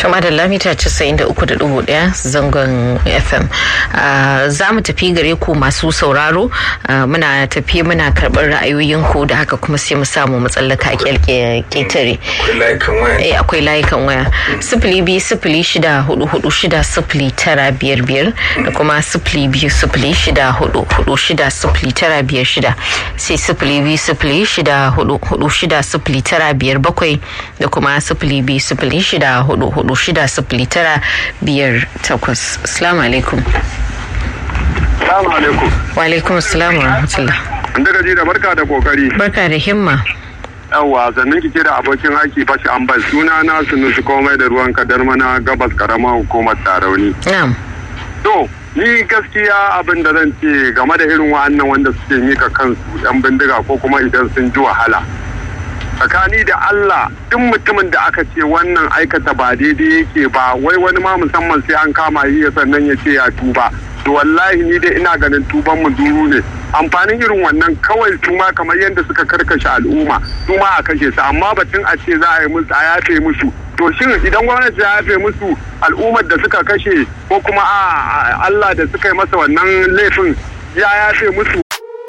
Tuma da lamita 93.1 zangon FM. Za mu tafi gare ku masu sauraro muna tafi muna karɓar ra'ayoyinku da haka kuma sai mu samu matsalaka ƙetare. Akwai layukan waya. Sifili biyu sifili shida hudu hudu shida sifili tara biyar biyar da kuma sifili biyu sifili shida hudu hudu shida sifili tara biyar shida sai sifili biyu sifili shida hudu hudu shida sifili tara biyar bakwai da kuma sifili biyu sifili shida hudu hudu shida sifili tara biyar takwas salamu alaikum salamu alaikum wa alaikum salam wa rahmatullah inda gaji da barka da kokari barka da himma yawwa sannan kike da abokin aiki fashi an bar suna na sunusu komai da ruwan kadar mana gabas karamar hukumar tarauni na'am to ni gaskiya abin da zan ce game da irin wa'annan wanda suke mika kansu yan bindiga ko kuma idan sun ji wahala tsakani da Allah duk mutumin da aka ce wannan aikata ba daidai yake ba wai wani ma musamman sai an kama yi sannan ya ce ya tuba to wallahi ni dai ina ganin tuban mu duru ne amfanin irin wannan kawai su ma kamar yadda suka karkashe al'umma su ma a kashe su amma batun a ce za a yi musu a yafe musu to shin idan gwamnati ya yafe musu al'ummar da suka kashe ko kuma a Allah da suka yi masa wannan laifin ya yafe musu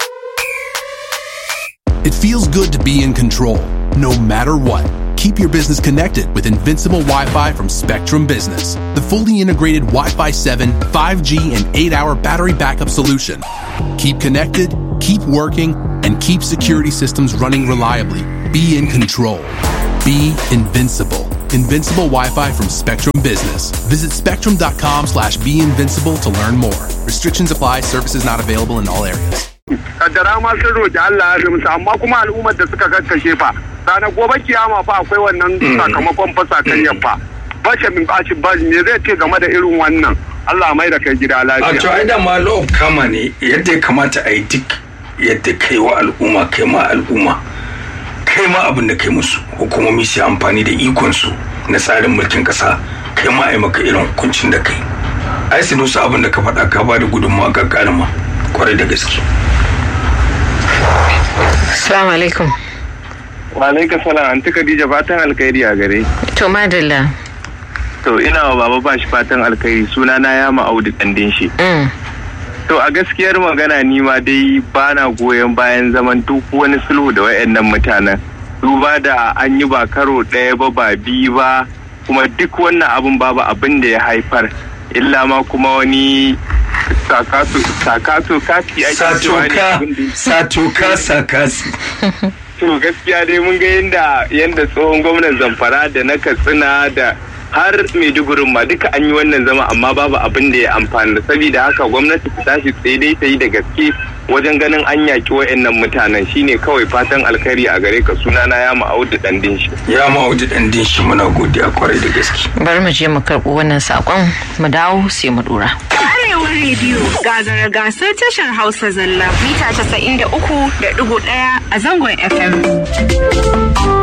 It feels good to be in control, no matter what. Keep your business connected with Invincible Wi Fi from Spectrum Business, the fully integrated Wi Fi 7, 5G, and 8 hour battery backup solution. Keep connected, keep working, and keep security systems running reliably. Be in control. Be invincible. Invincible Wi-Fi from Spectrum Business. Visit spectrum.com slash be invincible to learn more. Restrictions apply. Services not available in all areas. kaddara ma sun roƙi Allah ya musu amma kuma al'ummar da suka kakkashe fa ranar gobe kiyama fa akwai wannan sakamakon fa sakayyar fa bace min bashi ba me zai ce game da irin wannan Allah mai da kai gida lafiya a to ai da ma law kama ne yadda ya kamata a yi duk yadda kai wa al'umma kai ma al'umma kai ma abin da kai musu hukumomi su amfani da ikon su na tsarin mulkin kasa kai ma ai maka irin hukuncin da kai ai su nusa abin da ka faɗa ka ba da gudunmawa gagarima kwarai da gaske Assalamu alaikum. Wa alaikum salam anti Khadija fatan alkhairi a gare. To madalla. To ina wa baba ba shi fatan alkhairi suna na ya ma'audu kandin shi. To a gaskiyar magana ni ma dai bana goyon bayan zaman duk wani sulhu da wayannan mutanen. Duba da an yi ba karo ɗaya ba ba biyu ba kuma duk wannan abun babu abin da ya haifar. Illa ma kuma wani sakasu sakasu kasi ake cewa ne abin da satoka sakasi to gaskiya dai mun ga yadda yadda tsohon gwamnan zamfara da na katsina da har maidugurin ma duka an yi wannan zama amma babu abin da ya amfani saboda haka gwamnati ta tashi tsaye dai ta yi da gaske wajen ganin an yaki wa'annan mutanen shine kawai fatan alkhairi a gare ka sunana ya ma'audu dandin shi ya ma'audu dandin shi muna godiya kwarai da gaske bari mu je mu karɓi wannan sakon mu dawo sai mu dora Arewa rediyo gazara gasar tashar Hausa zalla mita 93.1 a zangon FM.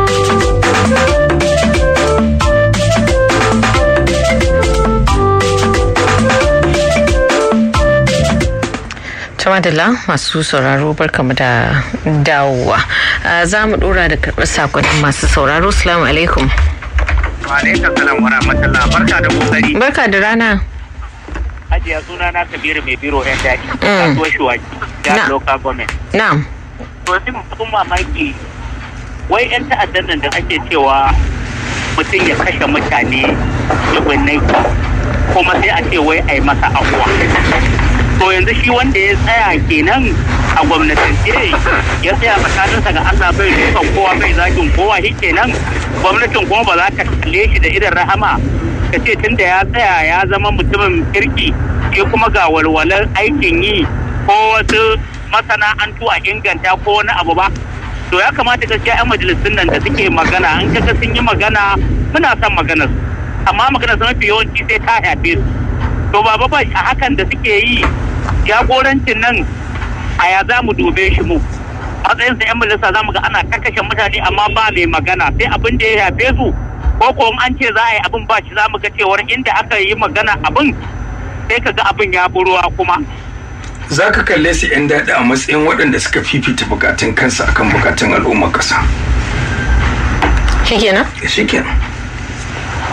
Tamadala masu sauraro barkamu da dawowa. Za mu dora da karɓar sakonnin masu sauraro. Salamu alaikum. Wa alaikum salam wa rahmatullah. Barka da kokari. Barka da rana. Hajiya suna na Kabiru mai biro yan daɗi. Kasuwar Shuwaki. Ya local government. Na'am. To sai mutum mamaki wai yan ta'addan nan da ake cewa mutum ya kashe mutane dubunnai kuma sai a ce wai a yi masa abuwa. to yanzu shi wanda ya tsaya kenan a gwamnatance ya tsaya tsakaninsa ga Allah bai dukan kowa bai zagin kowa shi kenan gwamnatin kuma ba za ta kalle shi da irin rahama ka ce tun da ya tsaya ya zama mutumin kirki shi kuma ga walwalar aikin yi ko wasu masana'antu a inganta ko wani abu ba to ya kamata gaskiya 'yan majalisun nan da suke magana in kaga sun yi magana muna son maganar amma maganar su mafi yawanci sai ta yafe su to baba ba a hakan da suke yi jagorancin nan a ya za mu dube shi mu matsayin sa yan majalisa za mu ga ana kakashe mutane amma ba mai magana sai abin da ya yafe su ko ko an ce za a yi abin ba shi za mu ga cewar inda aka yi magana abin sai ka ga abin ya buruwa kuma za ka kalle su 'yan daɗi a matsayin waɗanda suka fifita bukatun kansa akan bukatun al'ummar ƙasa Shikenan? shikenan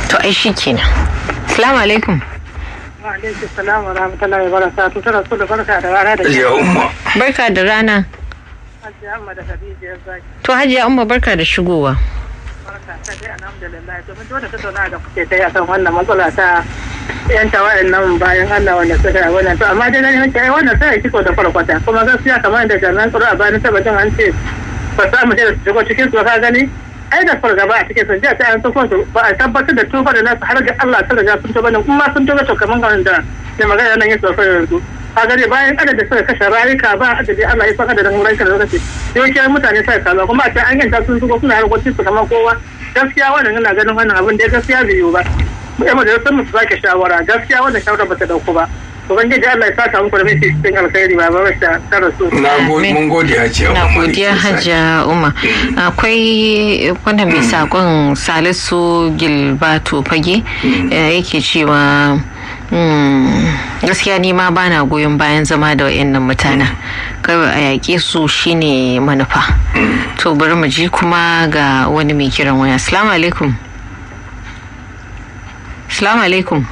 to ai shi kenan salamu alaikum alaikum salam wa rahmatullahi wa barakatuh tana so da barka da rana da ya umma barka da rana Hajiya Amma da Khadija ya zaki to hajiya umma barka da shigowa barka ta dai alhamdulillah to mun dole tattauna da kuke kai akan wannan matsala ta yan tawayen nan bayan Allah wanda suka yi wannan to amma dai na nake ai wannan sai kiko da farkwata kuma gaskiya kamar da jami'an tsaro a bayan tabbatin an ce ba za mu je da su shigo cikin su ka gani ai da fargaba a cikin sun jiya ta an tufon su ba a tabbatar da tuba da nasu har ga Allah ta riga sun tuba nan kuma sun tuba to kamar kan da da magana nan ya tsofa yanzu ka gani bayan adadin suka kashe rayuka ba adadi Allah ya san adadin rayuka da suka ce yawancin mutane sai kaza kuma a ce an yanta sun shigo suna harkokin su kamar kowa gaskiya wannan ina ganin wannan abin da gaskiya bai yiwu ba mu yamma da sun musu sake shawara gaskiya wannan shawara ba ta dauko ba ubangiji Allah ya saka muku da mai cikin alkhairi ba ba ta tara su na gode mun gode hajiya na umma godiya hajiya umma akwai wanda mai sakon salisu gilbato fage eh, yake cewa mm, gaskiya ni ma bana goyon bayan zama da wayannan mutanen kawai a yaƙe su shine manufa to bari mu ji kuma ga wani mai kiran waya assalamu alaikum assalamu alaikum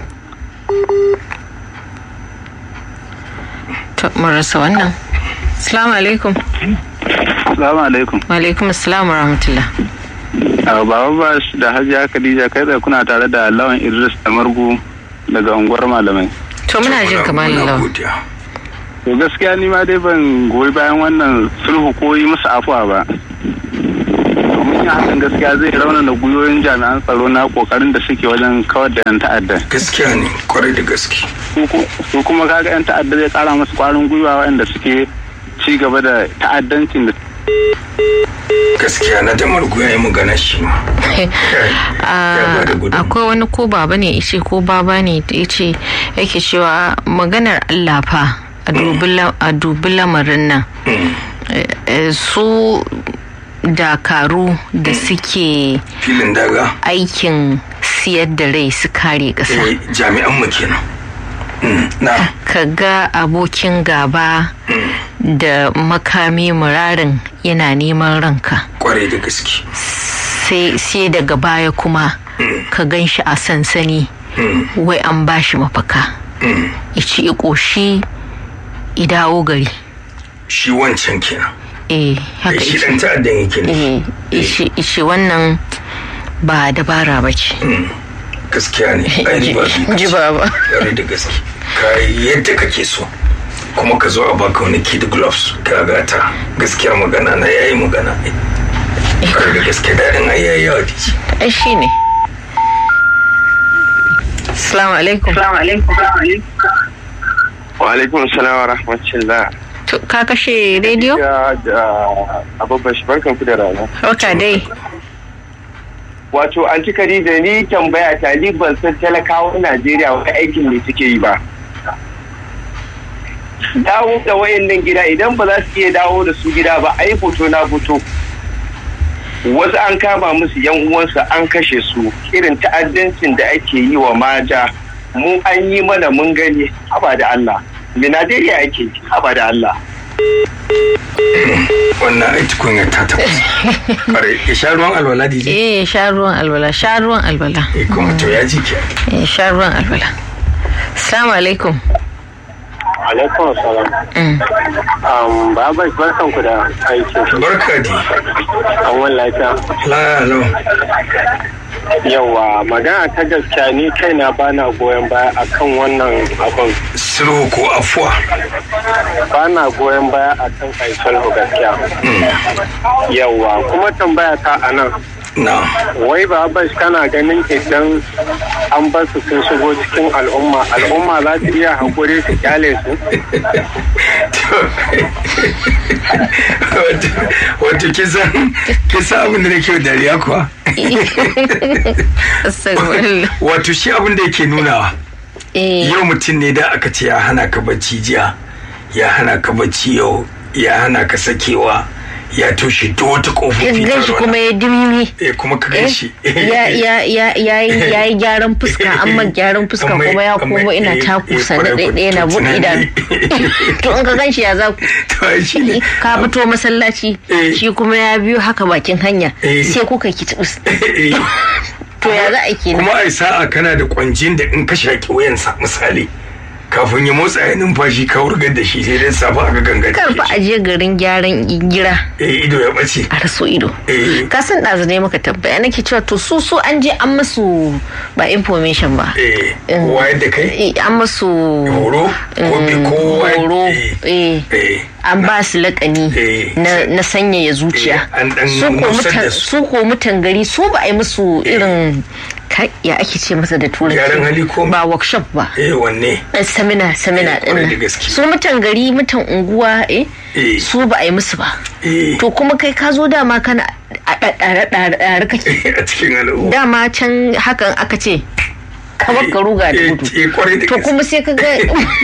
to mun rasa wannan assalamu alaikum Assalamu alaikum. wa alaikum assalam wa rahmatullah Baba Bash da Hajiya Khadija kai tsaye kuna tare da Lawan Idris da Margu daga unguwar malamai. to muna jin kamar Muna lawa godiya. To gaskiya ni ma dai ban goyi bayan wannan sulhu ko yi musu afuwa ba. Domin yin hakan gaskiya zai raunana gwiwoyin jami'an tsaro na kokarin da suke wajen kawar da 'yan ta'adda. gaskiya ne kwarai da gaske Su ku- Su kuma kaga 'yan ta'adda zai kara musu kwarin gwiwa waɗanda suke ci gaba da ta'addancin da gaskiya na da margu ya yi magana shi ma ya ba da gudun akwai wani ko baba ne ice ko baba ne da ya ce yake cewa maganar Allah fa a dubi la- a dubi lamarin nan Eh, eh, su dakaru da suke filin daga aikin siyar da rai su kare ƙasa eh, jami'an mu kenan Mm, na ka ga abokin gaba da makami murarin yana neman ranka kwarai da gaske sai sai daga baya kuma ka gan shi a sansani wai an ba shi mafaka ya ci ya ƙoshi ya dawo gari shi wancan kenan eh haka Eh, shi ice dan ta'addan yake ne eh ice ice wannan ba dabara ba ce gaskiya ne ai riba biyu ji ce. baba kwarai da gaske ka yi yadda kake so kuma ka zo a baka wani kid gloves ka gata gaskiyar magana na yayi magana kwarai da gaske daɗin ai yayi yawa da shi ai shi ne Assalamu alaikum. Wa alaikum salam wa rahmatullah. To, Ka kashe rediyo? Ya da abubuwan shi barkan ku da rana. Rauta dai. Wato an cika da ni tambaya ta ni ban san talakawan Najeriya wani aikin ne suke yi ba. Dawo da wayannan gida idan ba za su iya dawo da su gida ba ai fito na fito. Wasu an kama musu yan uwansu an kashe su irin ta'addancin da ake yi wa mata mu an yi mana mun gani haba da Allah. Me Najeriya ake yi haba da Allah. wannan ai tukunya ta tabbas kwarai ya sha ruwan alwala dije Eh, sha ruwan alwala, sha ruwan alwala. eh kuma to ya ji ke Eh, sha ruwan alwala. Assalamu alaikum. Alaikum salam. Mm. Um, Baba barkan ku da aiki. barka di An wani lafiya. la lau Yawa magana ta gaskiya ni kaina bana goyon baya akan wannan abin. sulhu ko afuwa Bana goyon baya akan kai sulhu gaskiya. Yawa kuma tambaya ta a nan. na Wai Baba kana ganin idan an bar su sun shigo cikin al'umma al'umma za su iya haƙuri su kyale su? wato wato kisan kisan abin da nake dariya kuwa Astagfirullah. wato shi abin da yake nunawa Eh, yau mutum ne da aka ce ya hana ka bacci jiya ya hana ka bacci yau ya hana ka sakewa ya toshe duk wata kofofi ta gan shi ruwa. kuma ya dimimi. eh kuma ka gan shi ya ya ya ya yi ya yi gyaran fuska amma gyaran fuska Amma- kuma ya amma- komo ina eh, taku eh, sannu kwarai ɗaya ɗaya na ku- buɗe idanu to in ka gan shi ya za ku to ai shi ne ka fito masallaci Eh. shi kuma ya biyo haka bakin hanya Eh. sai kuka ki tubus Eh, to ya za a kenan kuma ai sa'a kana da kwanjin da in ka shaki wayansa misali kafin ya motsa ya numfashi ka wurgar da shi sai dai safa aka gangan kar fa a je garin gyaran gira eh ido ya bace a raso ido eh ka san ɗazu ne maka tambaya nake cewa to su su an je an masu ba information ba eh wayar da kai Eh, an masu horo ko bi ko horo eh eh eh an ba su lakani Eh. na, na sanyaya zuciya Eh, an dan su ko nusar da mutan su. su ko mutan gari su ba a yi musu irin kai, ya ake ce masa da turanci Gyaran hali ko- ba workshop ba eh wanne Eh, seminar seminar Eh, kwarai din da gaske. su mutan gari mutan unguwa eh Eh. su ba a yi musu ba eh to kuma kai ka zo dama kana a ɗaɗɗare ɗaɗɗare kake a cikin al'umma dama can hakan aka ce kamar ka ruga da Eh, gudu eh, kwarai da to gaske. kuma sai ka ga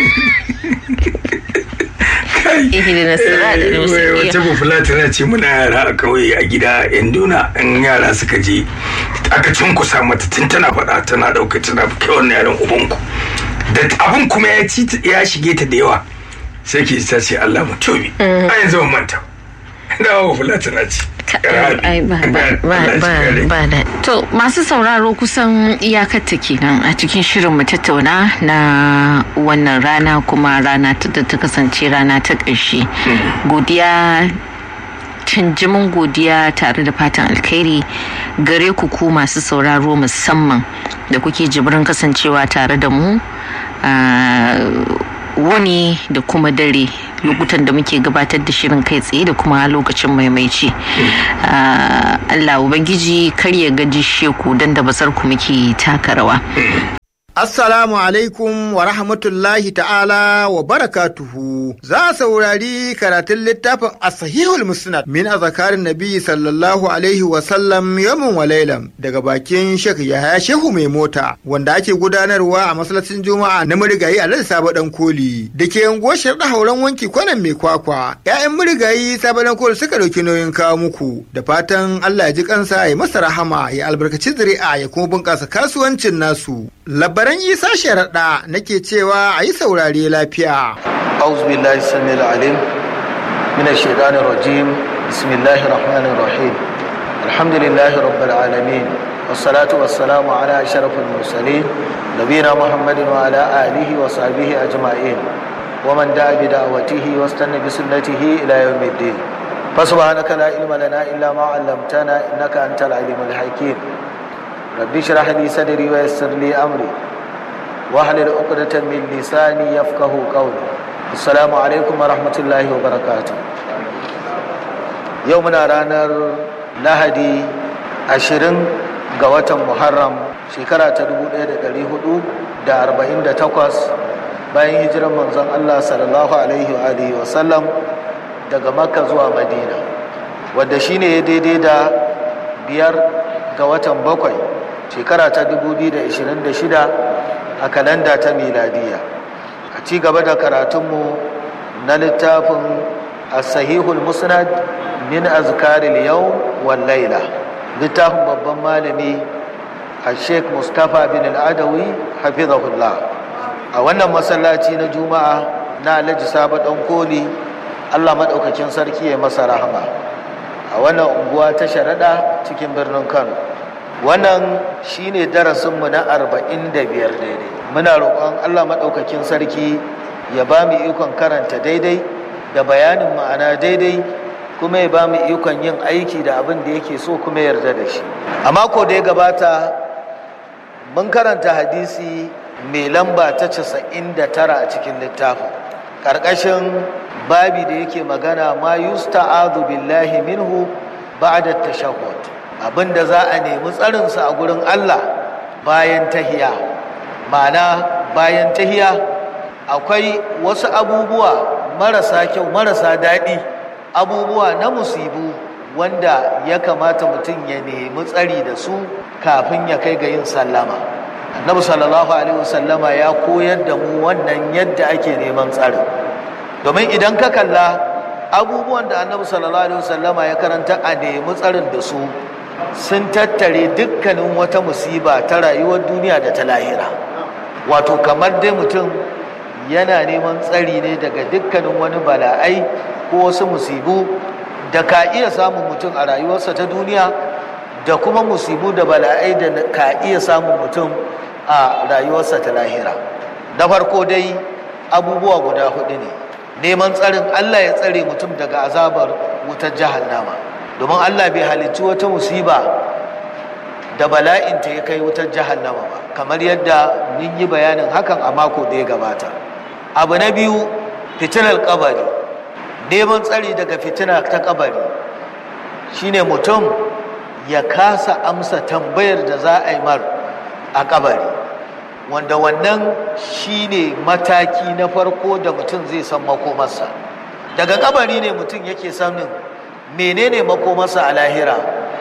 ihdina siratal Eh, mustaqim wata bufula tana ce muna yara a kauye a gida yan duna in yara suka je aka cunkusa mata tun tana faɗa tana ɗauka tana kai wannan yaran ubanku da abin kuma ya ci ya shige ta da yawa sai ke ta ce Allah mu tobi a yanzu ban manta da bufula tana ce ai ba ba ba ba ba da to masu sauraro kusan iyakar ta kenan a cikin shirin mu tattauna na wannan rana kuma rana ta da ta kasance rana ta ƙarshe godiya canjimin godiya tare da fatan alkhairi gare ku ku masu sauraro musamman da kuke jibirin kasancewa tare da mu a wani da kuma dare lokutan da muke gabatar da shirin kai tsaye da kuma lokacin maimaici Ah, Allah Ubangiji kar ya gaji sheku don da basar ku muke taka rawa Assalamu alaikum wa rahmatullahi ta'ala wa barakatuhu. Za a saurari karatun littafin Asahihul Musnad min azakarin Nabi sallallahu alaihi wa sallam yamin wa lailam daga bakin Sheikh Yahaya Shehu mai mota wanda ake gudanarwa a masallacin Juma'a na Murigayi a Ladi Sabo Dan Koli da ke yanguwar Sharda Hauren wanki kwanan mai kwakwa. ‘Ya'yan Murigayi Sabo Dan Koli suka ɗauki nauyin kawo muku da fatan Allah ya ji kansa ya masa rahama ya albarkaci zuri'a ya kuma bunƙasa kasuwancin nasu. Labaran Isa Sharaɗa nake cewa a yi saurare lafiya. أعوذ بالله السميع العليم من الشيطان الرجيم بسم الله الرحمن الرحيم الحمد لله رب العالمين والصلاة والسلام على أشرف المرسلين نبينا محمد وعلى آله وصحبه أجمعين ومن دعا بدعوته واستنى بسنته إلى يوم الدين فسبحانك لا علم لنا إلا ما علمتنا إنك أنت العليم الحكيم رب اشرح لي صدري ويسر لي أمري واحلل عقدة من لساني يفقه قولي السلام عليكم ورحمة الله وبركاته يومنا رانر lahadi ashirin ga watan muharram shekara ta 1448 bayan hijirar manzon Allah sallallahu alaihi wa alihi wa sallam daga makka zuwa madina wadda shine ya daidai da biyar ga watan bakwai shekara ta 2026 a kalanda ta miladiya a ci gaba da karatunmu na littafin as-sahihul musnad min azkaril yau wal laila littafin babban malami a sheikh mustapha bin al'adawi hafizahullah a wannan masallaci na juma'a na alhaji sabo dan koli allah maɗaukacin sarki ya masa rahama a wannan unguwa ta sharaɗa cikin birnin kano wannan shine darasinmu na arba'in da biyar daidai muna roƙon allah maɗaukakin sarki ya ba mu ikon karanta daidai da bayanin ma'ana daidai kuma ya ba mu ikon yin aiki da abin da yake so kuma yarda da shi a mako da ya gabata mun karanta hadisi mai lamba ta casa'in da tara a cikin littafin ƙarƙashin babi da yake magana ma yusta'adu billahi minhu ba'da tashahhud abin da za a nemi tsarinsa a gurin Allah bayan tahiya ma'ana bayan tahiya akwai wasu abubuwa marasa kyau marasa daɗi abubuwa na musibu wanda ya kamata mutum ya nemi tsari da su kafin ya kai ga yin sallama annabi sallallahu alaihi wasallama ya koyar da mu wannan yadda ake neman tsarin domin idan ka kalla abubuwan da annabi sallallahu alaihi wasallama ya karanta a nemi tsarin da su sun tattare dukkanin wata musiba ta rayuwar duniya da ta lahira wato kamar dai mutum yana neman tsari ne daga dukkanin wani bala'ai ko wasu musibu da ka iya samun mutum a rayuwarsa ta duniya da kuma musibu da bala'ai da ka iya samun mutum a rayuwarsa ta lahira na farko dai abubuwa guda hudu ne neman tsarin Allah ya tsare mutum daga azabar wutar jahannama domin Allah bai halicci wata musiba da bala'inta ya kai wutar jahannama ba kamar yadda mun yi bayanin hakan a mako da ya gabata abu na biyu fitinar kabari neman tsari daga fitina ta kabari shine mutum ya kasa amsa tambayar da za a yi mar a kabari wanda wannan shine mataki na farko da mutum zai san makomarsa daga kabari ne mutum yake sanin menene makomarsa a lahira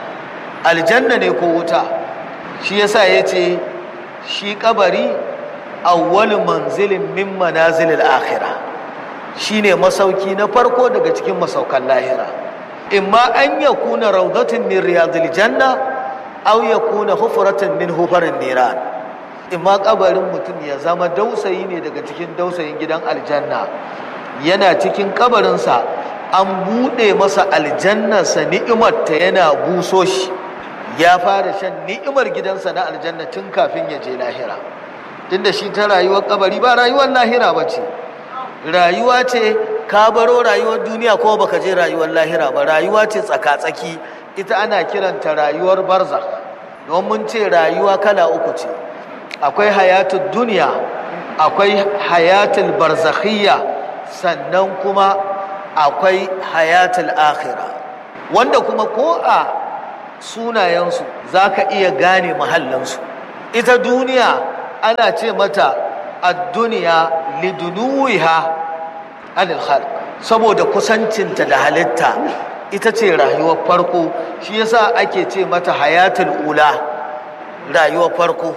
aljanna ne ko wuta shi yasa ya ce shi kabari awwal manzilin min manazilil akhirah shine masauki na farko daga cikin masaukan lahira imma an yakuna rawdatun min riyadil janna aw yakuna hufratan min hufarin niran imma kabarin mutum ya zama dausayi ne daga cikin dausayin gidan aljanna yana cikin kabarinsa an buɗe masa aljannarsa ni'imarta yana buso shi ya fara shan ni'imar gidansa na aljanna tun kafin ya je lahira tunda shi ta rayuwar kabari ba rayuwar lahira ba ce rayuwa ce ka baro rayuwar duniya ko baka je rayuwar lahira ba rayuwa ce tsaka-tsaki ita ana kiranta rayuwar barza don mun ce rayuwa kala uku ce akwai hayatul duniya akwai hayatul barzakhiyya sannan kuma akwai hayatul akhira wanda kuma ko a sunayensu za ka iya gane mahallinsu ita duniya ana ce mata ad-duniya lidunuwiha anil khalq saboda kusancinta da halitta ita ce rayuwar farko shi yasa ake ce mata hayatul ula rayuwar farko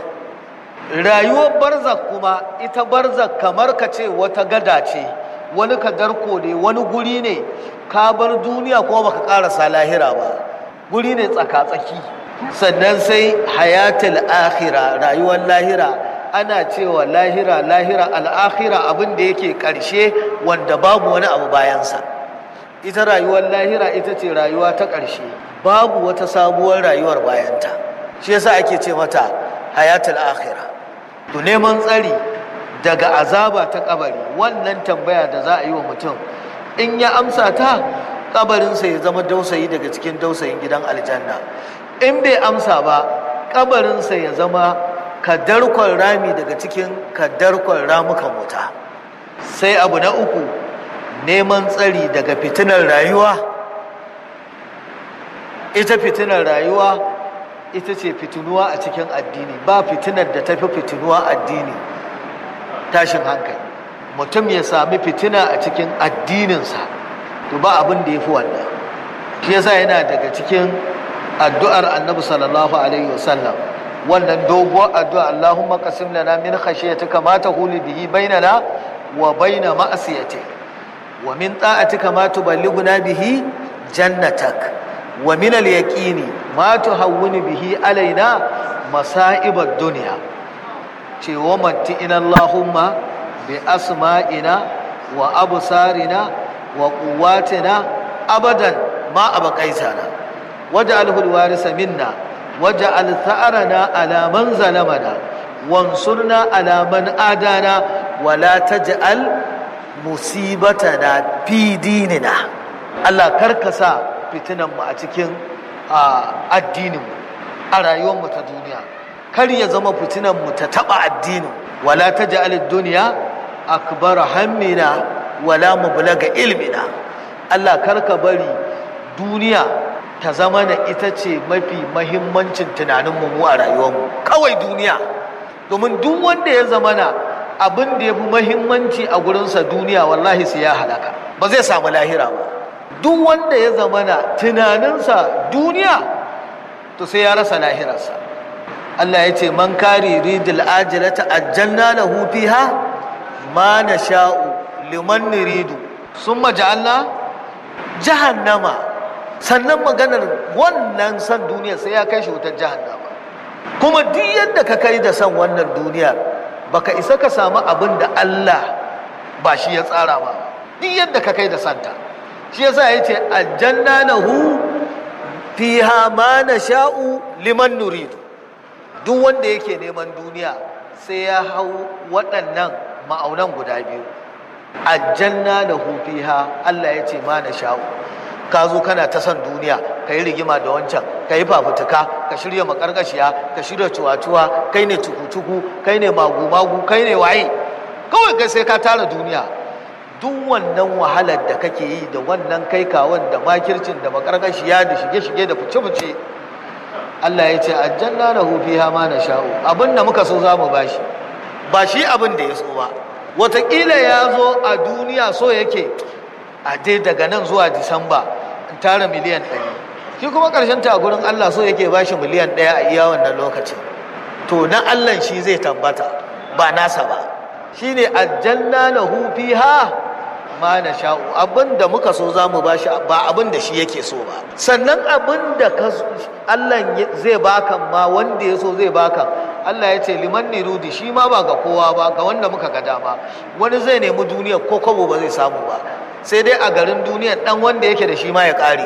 rayuwar barzak kuma ita barzak kamar ka ce wata gada ce wani kadarko ne wani guri ne ka bar duniya kuma baka karasa lahira ba guri ne tsaka-tsaki sannan sai hayatul akhira rayuwar lahira ana cewa lahira lahira al'akhira abin da yake ƙarshe wanda babu wani abu bayansa ita rayuwar lahira ita ce rayuwa ta ƙarshe babu wata sabuwar rayuwar bayanta shi yasa ake ce mata hayatul akhira to neman tsari daga azaba ta kabari wannan tambaya da za a yi wa mutum in ya amsa ta kabarinsa ya zama dausayi daga cikin dausayin gidan aljanna in bai amsa ba kabarinsa ya zama kadarkon rami daga cikin kadarkon ramukan wuta sai abu na uku neman tsari daga fitinar rayuwa ita fitinar rayuwa ita ce fitinuwa a cikin addini ba fitinar da tafi fitinuwa addini tashin hankali mutum ya sami fitina a cikin addininsa to ba abin da ya fi wannan shi yasa yana daga cikin addu'ar annabi sallallahu alaihi wasallam wannan doguwar addu'a Allahumma qasim lana min khashyatika ma tahulu bihi bainana wa baina ma'siyatik wa min ta'atika ma tuballighuna bihi jannatak wa min al-yaqini ma tuhawwinu bihi alaina masa'ibad dunya ce wa matti'ina Allahumma bi asma'ina wa absarina wa quwwatina abadan ma abqaitana waj'alhu al-warisa minna waj'al tha'rana ala man zalamana wansurna ala man adana wa la taj'al musibatana fi dinina Allah karkasa fitinan mu a cikin addinin mu a rayuwar mu ta duniya kar ya zama fitinan mu ta taba addinin wala taj'al ad-dunya akbar hammina wala mublaga ilmina Allah karka bari duniya ta zama na ita ce mafi mahimmancin tunanin mu a rayuwar mu kawai duniya domin duk wanda ya zama na abin da ya fi mahimmanci a gurinsa duniya wallahi sai ya halaka ba zai samu lahira ba duk wanda ya zama na tunaninsa duniya to sai ya rasa lahirarsa Allah ya ce man kari ridil ajilata ajjalna lahu fiha ma nasha'u liman nuridu summa ja'alna jahannama sannan maganar wannan san duniya sai ya kai shi wutar jahannama kuma duk yadda ka kai da san wannan duniyar baka isa ka samu abin da Allah ba shi ya tsara ba duk yadda ka kai da santa shi yasa yace aljanna lahu fiha ma nasha'u liman nuridu duk wanda yake neman duniya sai ya hau waɗannan ma'aunan guda biyu aljanna da fiha Allah ya ce ma nasha'u ka zo kana ta son duniya ka yi rigima da wancan ka yi fafutuka ka shirya makarkashiya ka shirya cuwa-cuwa kai ne cuku-cuku kai ne magu-magu kai ne waye kawai kai sai ka tara duniya duk wannan wahalar da kake yi da wannan kai kawon da makircin da makarkashiya da shige-shige da fice-fice Allah ya ce aljanna na fiha ma na sha'u abin da muka so za mu bashi ba shi abin da ya so ba wataƙila ya zo a duniya so yake a dai daga nan zuwa disamba in tara miliyan ɗari shi kuma ƙarshen ta gurin allah so yake ba shi miliyan ɗaya a iya wannan lokacin to na allah shi zai tabbata ba nasa ba shi ne aljanna na hufi ha ma na sha'u abin da muka so za mu ba shi ba abin da shi yake so ba sannan abin da allah zai baka ma wanda ya so zai baka Allah ya ce liman nirudi shi ma ba ga kowa ba ga wanda muka ga dama wani zai nemi duniya ko kwabo ba zai samu ba sai dai a garin duniya dan wanda yake da shi ma ya kare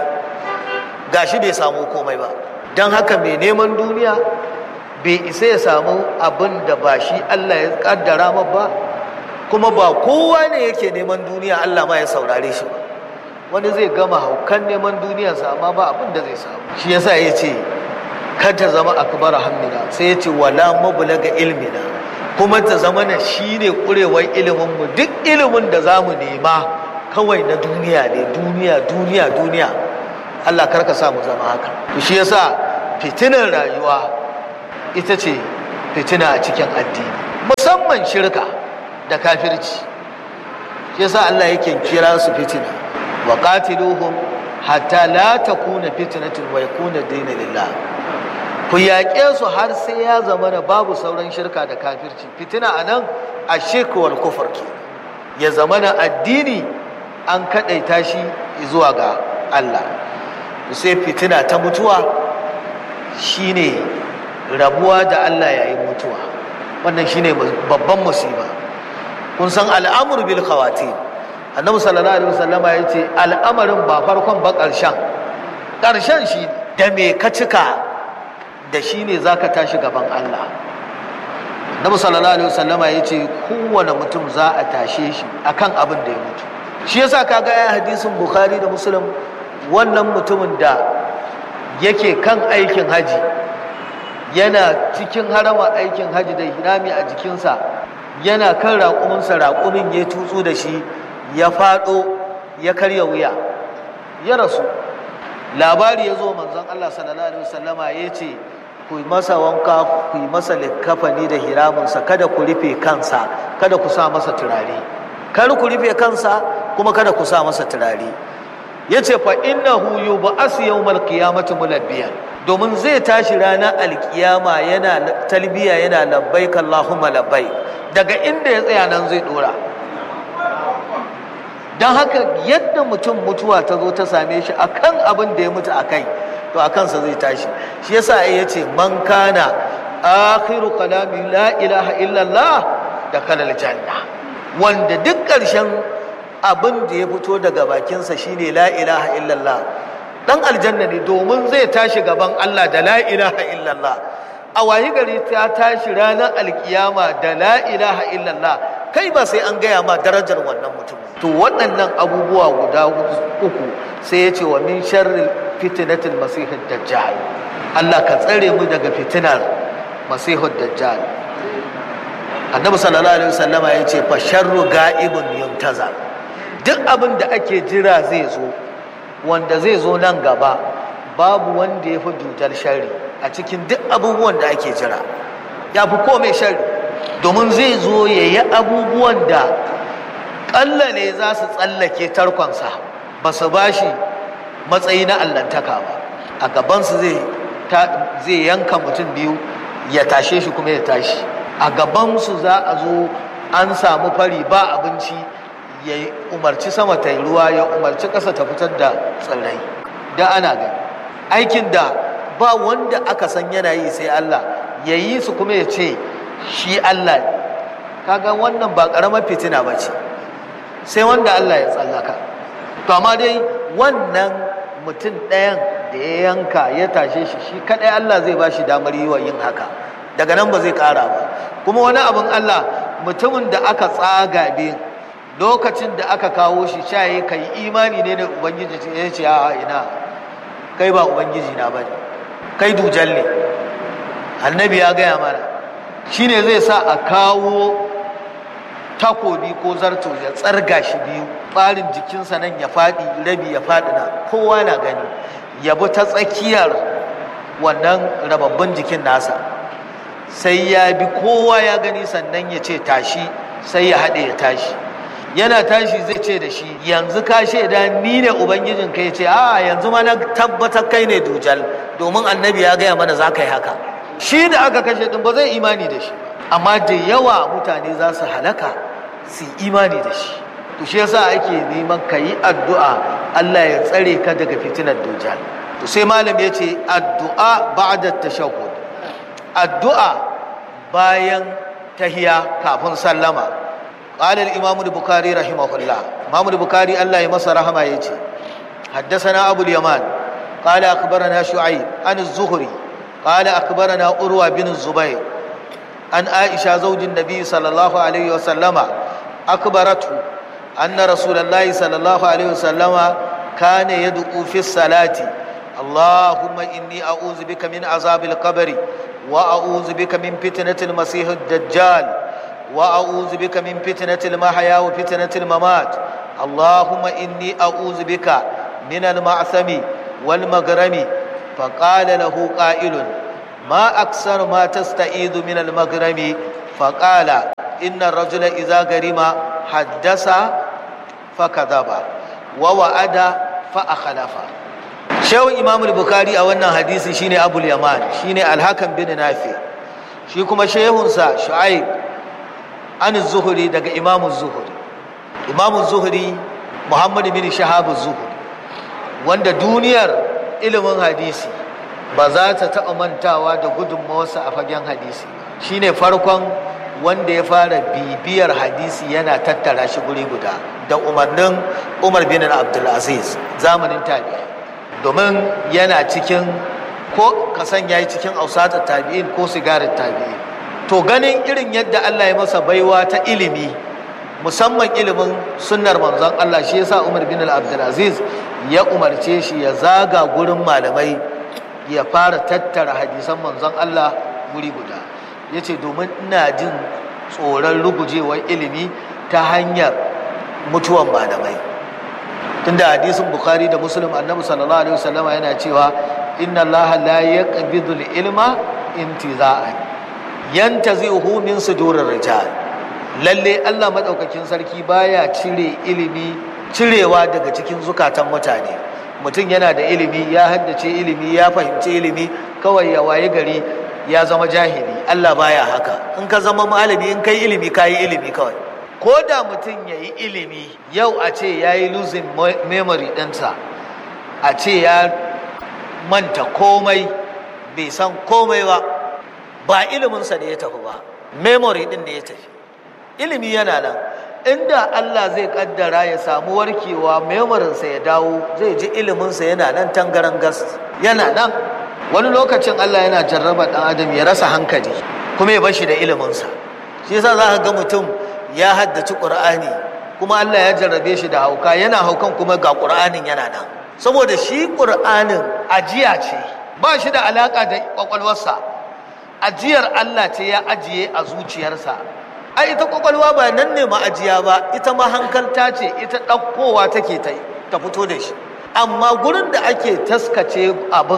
gashi bai samu komai ba don haka mai neman duniya bai isa ya samu abin da ba shi Allah ya kaddara ma ba kuma ba kowa ne yake neman duniya Allah ma ya saurare shi ba wani zai gama haukan neman duniyarsa amma ba abin da zai samu shi yasa ya ce kada zama akbar hammina sai ya ce wala mablaga ilmina kuma ta zama na shine kurewar ilimin mu duk ilimin da zamu nema kawai na duniya ne duniya duniya duniya Allah karka sa mu zama haka to shi yasa fitinar rayuwa ita ce fitina a cikin addini musamman shirka da kafirci shi yasa Allah yake kira su fitina wa qatiluhum hatta la takuna fitnatun wa yakuna dinu lillah ku yaƙe su har sai ya zama da babu sauran shirka da kafirci fitina anan ashirku wal kufur ke ya zama na addini an kaɗaita shi zuwa ga Allah sai fitina ta mutuwa shine rabuwa da Allah yayin mutuwa wannan shine babban musiba kun san al'amur bil khawatim annabi sallallahu alaihi wasallama ya ce al'amarin ba farkon ba ƙarshen ƙarshen shi da me ka cika da shi ne za ka tashi gaban Allah annabi sallallahu alaihi wasallama ya ce kowane mutum za a tashe shi akan abin da ya mutu shi yasa kaga ya hadisin bukhari da muslim wannan mutumin da yake kan aikin haji yana cikin harama aikin haji da hirami a jikinsa yana kan raƙuminsa raƙumin ya tutsu da shi ya faɗo ya karya wuya ya rasu labari ya zo manzon Allah sallallahu alaihi wasallama ya ce ku masa wanka ku yi masa likkafani da hiramunsa kada ku rufe kansa kada ku sa masa turare kar ku rufe kansa kuma kada ku sa masa turare ya ce fa innahu yub'asu yawmal qiyamati mulabbiyan domin zai tashi ranar alkiyama yana talbiya yana labbaik Allahumma labbaik daga inda ya tsaya nan zai dora don haka yadda mutum mutuwa ta zo ta same shi akan abin da ya mutu a kai to a kansa zai tashi shi yasa ya ce man kana akhiru kalami la ilaha illallah da kalal janna wanda duk ƙarshen abin da ya fito daga bakinsa shine la ilaha illallah dan aljanna ne domin zai tashi gaban Allah da la ilaha illallah a wayi gari ta tashi ranar alkiyama da la ilaha illallah kai ba sai an gaya ma darajar wannan mutum to waɗannan abubuwa guda uku sai ya ce wa min sharri fitnatil masihid dajjal Allah ka tsare mu daga fitinar masihid dajjal annabi sallallahu alaihi wasallama ya ce fa sharru ga'ibun yuntaza duk abin da ake jira zai zo wanda zai zo nan gaba babu wanda ya fi dutar shari a cikin duk abubuwan da ake jira ya fi komai shari domin zai zo ya yi abubuwan da ƙalla ne za su tsallake tarkonsa ba su ba shi matsayi na allantaka ba a gabansu zai yanka mutum biyu ya tashe shi kuma ya tashi a gabansu za a zo an samu fari ba abinci ya umarci sama ta yi ruwa ya umarci ƙasa ta fitar da tsirrai da ana gani aikin da ba wanda aka san yana yi sai Allah ya yi su kuma ya ce shi Allah ne kaga wannan ba ƙaramar fitina ba ce sai wanda Allah ya tsallaka to amma dai wannan mutum ɗayan da da ya yanka ya tashe shi shi kadai Allah zai ba shi damar yi wa yin haka daga nan ba zai kara ba kuma wani abin Allah mutumin da aka tsaga bin lokacin da aka kawo shi shaye ka yi imani ne da ubangiji ya ce a ina kai ba ubangiji na bane kai dujal ne annabi ya gaya mana shine zai sa a kawo takobi ko zarto ya tsarga shi biyu ɓarin jikinsa nan ya faɗi rabi ya faɗi na kowa na gani ya bi ta tsakiyar wannan rababbin jikin nasa sai ya bi kowa ya gani sannan ya ce tashi sai ya haɗe ya tashi yana tashi zai ce da shi yanzu ka shaida ni ne ubangijin ka ya ce a yanzu ma na tabbatar kai ne dujal domin annabi ya gaya mana za ka yi haka shi da aka kashe din ba zai imani da shi amma da yawa mutane za su halaka su imani da shi to shi yasa ake neman ka yi addu'a Allah ya tsare ka daga fitinar dujal to sai malam ya ce addu'a ba'da tashahhud addu'a bayan tahiya kafin sallama قال الإمام البخاري رحمه الله إمام البخاري الله يمسى رحمه يجي حدثنا أبو اليمان قال أخبرنا شعيب عن الزهري قال أخبرنا أروى بن الزبير عن عائشة زوج النبي صلى الله عليه وسلم أخبرته أن رسول الله صلى الله عليه وسلم كان يدعو في الصلاة اللهم إني أعوذ بك من عذاب القبر وأعوذ بك من فتنة المسيح الدجال وأعوذ بك من فتنة المحيا وفتنة الممات اللهم إني أعوذ بك من المعثم والمغرم فقال له قائل ما أكثر ما تستعيذ من المغرم فقال إن الرجل إذا غرم حدث فكذب ووعد فأخلف شو إمام البخاري أو أن حديث شيني أبو اليمان شيني الحكم بن نافع shi kuma shehunsa shu'aib an zuhuri daga imamu zuhuri imamu zuhuri muhammadu bin shahabu zuhuri wanda duniyar ilimin hadisi ba za ta taɓa mantawa da gudunmawarsa a fagen hadisi shine farkon wanda ya fara bibiyar hadisi yana tattara shi guri guda da umarnin umar bin abdulaziz zamanin tabi'i domin yana cikin ko kasan ya yi cikin ausatar tabi'in ko sigarar tabi'in to ganin irin yadda Allah ya masa baiwa ta ilimi musamman ilimin sunnar manzon Allah shi yasa Umar bin Abdulaziz ya umarce shi ya zaga gurin malamai ya fara tattara hadisan manzon Allah guri guda yace domin ina jin tsoron rugujewar ilimi ta hanyar mutuwan malamai tunda hadisin Bukhari da Muslim Annabi sallallahu alaihi wasallama yana cewa inna Allah la yaqbidu al-ilma intiza'an yantazi'uhu min sudurir rijal lalle Allah madaukakin sarki baya cire ilimi cirewa daga cikin zukatan mutane mutum yana da ilimi ya haddace ilimi ya fahimci ilimi kawai ya waye gari ya zama jahili Allah baya haka in ka zama malami in kai ilimi ka yi ilimi kawai ko da mutum ya yi ilimi yau a ce ya yi losing memory ɗinsa a ce ya manta komai bai san komai ba ba iliminsa da ya tafi ba memory ɗin da ya tafi ilimi yana nan inda Allah zai kaddara ya samu warkewa memorinsa ya dawo zai ji iliminsa yana nan tangaran gas yana nan wani lokacin Allah yana jarraba ɗan adam ya rasa hankali kuma ya bashi da iliminsa shi yasa za ka ga mutum ya haddaci ƙur'ani kuma Allah ya jarrabe shi da hauka yana haukan kuma ga ƙur'anin yana nan saboda shi ƙur'anin ajiya ce ba shi da alaƙa da ƙwaƙwalwarsa ajiyar Allah ce ya ajiye a zuciyarsa ai ita ƙwaƙwalwa ba nan ne ma'ajiya ba ita ma hankalta ce ita ɗaukowa take ta fito da shi amma gurin da ake taskace abin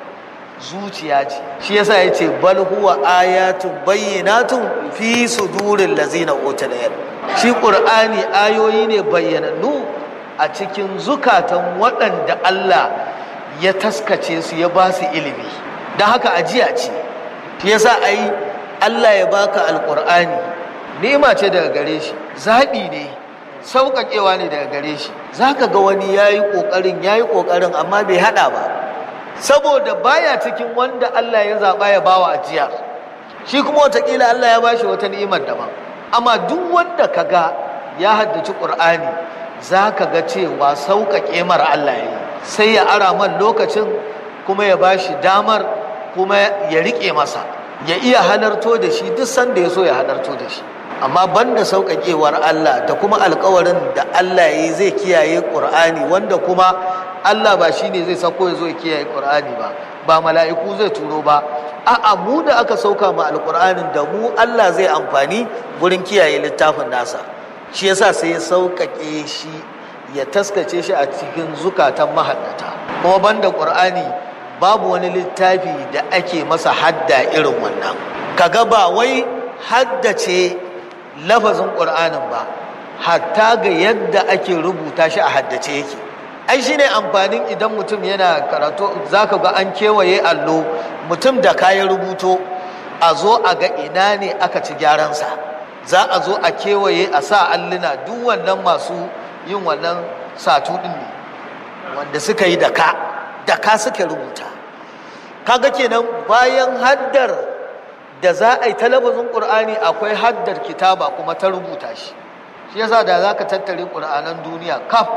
zuciya ce shi yasa ya ce bal huwa ayatun bayyinatun fi sudurin lazina utul ilm shi qur'ani ayoyi ne bayyanannu a cikin zukatan waɗanda Allah ya taskace su ya ba su ilimi don haka ajiya ce shi yasa ai Allah ya baka alqur'ani ni'ima ce daga gare shi zaɓi ne sauƙaƙewa ne daga gare shi zaka ga wani yayi ƙoƙarin yayi ƙoƙarin amma bai haɗa ba saboda baya cikin wanda Allah ya zaɓa ya bawa ajiya shi kuma watakila Allah ya bashi wata ni'imar daban amma duk wanda ka ga ya haddaci ƙur'ani za ka ga cewa sauƙaƙe mara Allah ya yi sai ya ara man lokacin kuma ya ba shi damar kuma ya riƙe masa ya iya halarto da shi duk sanda ya so ya halarto da shi amma banda sauƙaƙewar Allah da kuma alƙawarin da Allah ya yi zai kiyaye ƙur'ani wanda kuma Allah ba shi ne zai sako ya zo ya kiyaye ƙur'ani ba ba mala'iku zai turo ba a'a mu da aka sauka ma alƙur'anin da mu Allah zai amfani gurin kiyaye littafin nasa shi yasa sai ya sauƙaƙe shi ya taskace shi a cikin zukatan mahaddata kuma banda ƙur'ani babu wani littafi da ake masa hadda irin wannan kaga ba wai haddace lafazin ƙur'anin ba hatta ga yadda ake rubuta shi a haddace yake ai shi ne amfanin idan mutum yana karatu za ka ga an kewaye allo mutum da kayan rubuto a zo a ga ina ne aka ci gyaransa za a zo a kewaye a sa alluna duk wannan masu yin wannan satu ɗin ne wanda suka yi da ka da ka suka rubuta kaga kenan bayan haddar da za a yi talabijin ƙur'ani akwai haddar kitaba kuma ta rubuta shi shi yasa da za ka tattare ƙur'anan duniya kaf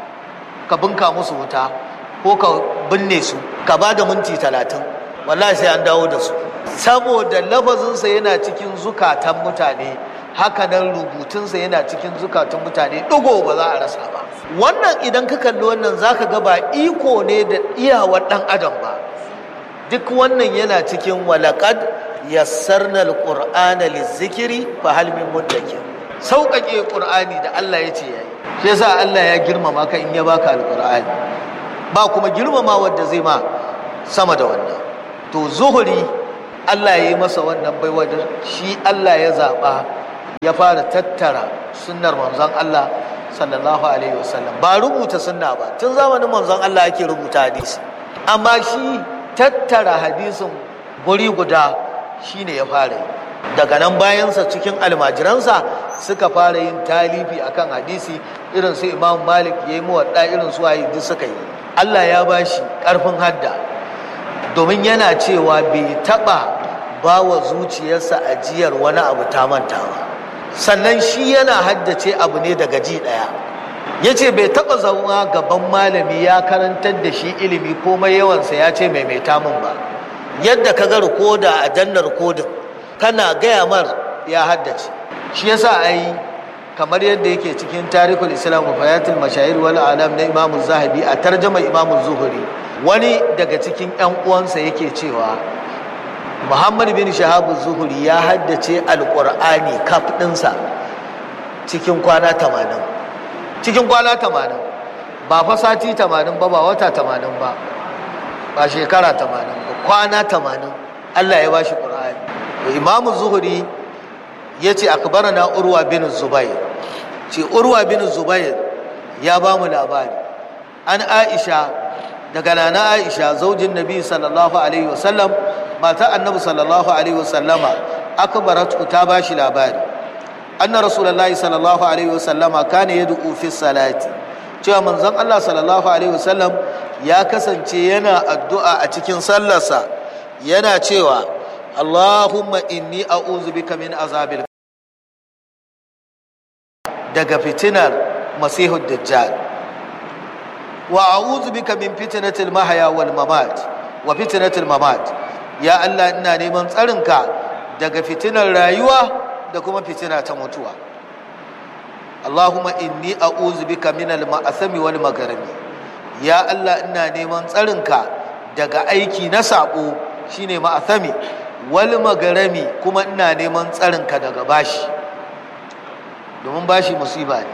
ka binka musu wuta ko ka binne su ka ba da minti talatin wallahi sai an dawo da su saboda lafazinsa yana cikin zukatan mutane hakanan rubutunsa yana cikin zukatan mutane ɗigo ba za a rasa ba wannan idan ka kalli wannan za ka ga ba iko ne da iyawar ɗan adam ba duk wannan yana cikin walaƙad yassarna alqur'ana lizikiri fa hal min muddakir sauƙaƙe qur'ani da Allah ya ce yayi shi yasa Allah ya girmama ka in ya baka alqur'ani ba kuma girmama wanda zai ma sama da wannan to zuhuri Allah ya yi masa wannan baiwa da shi Allah ya zaba ya fara tattara sunnar manzon Allah sallallahu alaihi wasallam ba rubuta sunna ba tun zamanin manzon Allah ake rubuta hadisi amma shi tattara hadisin guri guda shine ya fara yi daga nan bayansa cikin almajiransa suka fara yin talifi akan hadisi irin su imam malik ya yi muwadda irin su waye duk suka yi allah ya ba shi ƙarfin hadda domin yana cewa bai taɓa ba wa zuciyarsa ajiyar wani abu ta mantawa sannan shi yana haddace abu ne daga ji ɗaya ya ce bai taɓa zama gaban malami ya karantar da shi ilimi komai yawansa ya ce maimaita min ba yadda ka ga rikoda a jannar rikodin kana gaya mar ya haddace shi yasa ai kamar yadda yake cikin tarihul islam wa fayatul mashahir wal alam na imamu zahabi a tarjama imamu zuhuri wani daga cikin yan uwansa yake cewa muhammad bin shahabu zuhuri ya haddace alqur'ani kaf ɗinsa cikin kwana tamanin cikin kwana tamanin ba fa sati tamanin ba ba wata tamanin ba ba shekara tamanin ba kwana tamanin Allah ya ba shi ƙur'ani imamu zuhuri ya ce na urwa bin zubair ce urwa bin zubair ya ba mu labari an aisha daga nana aisha zaujin nabi sallallahu alaihi wasallam mata annabi sallallahu alaihi wasallama akbaratu ta ba shi labari anna rasulullahi sallallahu alaihi wasallama kana yad'u fi salati cewa manzon Allah sallallahu alaihi wasallam ya kasance yana addu'a a cikin sallarsa yana cewa Allahumma inni a'udhu bika min azabil daga fitinar masihud dajjal wa a'udhu bika min fitnatil mahya wal mamat wa fitnatil mamat ya Allah ina neman tsarinka daga fitinar rayuwa da kuma fitina ta mutuwa Allahumma inni a'udhu bika min al-ma'asami wal magarami ya Allah ina neman tsarinka daga aiki na sabo shine ma'asami wal magarami kuma ina neman tsarinka daga bashi domin bashi musiba ne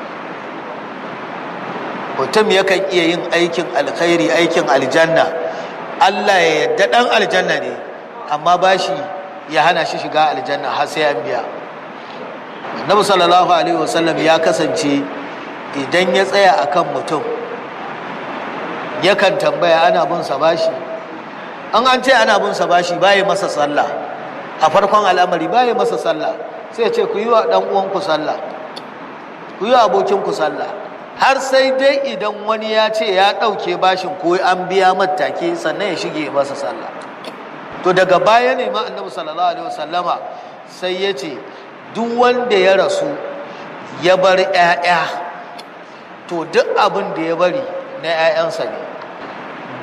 mutum yakan iya yin aikin alkhairi aikin aljanna Allah ya yadda dan aljanna ne amma bashi ya hana shi shiga aljanna har sai an biya Annabi sallallahu alaihi wasallam ya kasance idan ya tsaya akan mutum yakan tambaya ana bin sa bashi an an ce ana bin sa bashi baya masa sallah a farkon al'amari baya masa sallah sai ya ce ku yi wa dan uwanku sallah ku yi wa abokinku sallah har sai dai idan wani ya ce ya ɗauke bashin ko an biya matake sannan ya shige masa sallah to daga baya ne ma annabi sallallahu alaihi wasallama sai ya ce duk wanda ya rasu ya bar 'ya'ya to duk abin da ya bari na 'ya'yansa ne